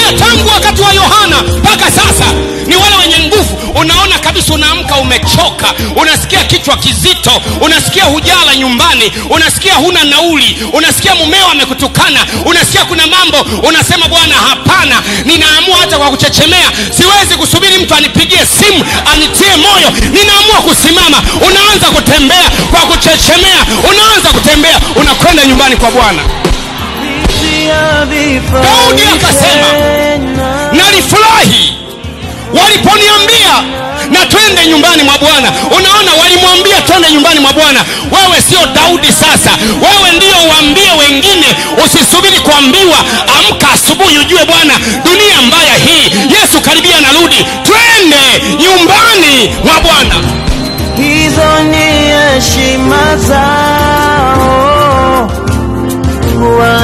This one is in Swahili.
angalia tangu wakati wa yohana mpaka sasa ni wale wenye nguvu unaona kabisa unaamka umechoka unasikia kichwa kizito unasikia hujala nyumbani unasikia huna nauli unasikia mumeo amekutukana unasikia kuna mambo unasema bwana hapana ninaamua hata kwa kuchechemea siwezi kusubiri mtu anipigie simu anitie moyo ninaamua kusimama unaanza kutembea kwa kuchechemea unaanza kutembea unakwenda nyumbani kwa bwana Daudi akasema, nalifurahi waliponiambia na twende nyumbani mwa bwana unaona walimwambia twende nyumbani mwa bwana wewe sio daudi sasa wewe ndio uambie wengine usisubiri kuambiwa amka asubuhi ujue bwana dunia mbaya hii yesu karibia narudi twende nyumbani mwa bwana hizo ni heshima zao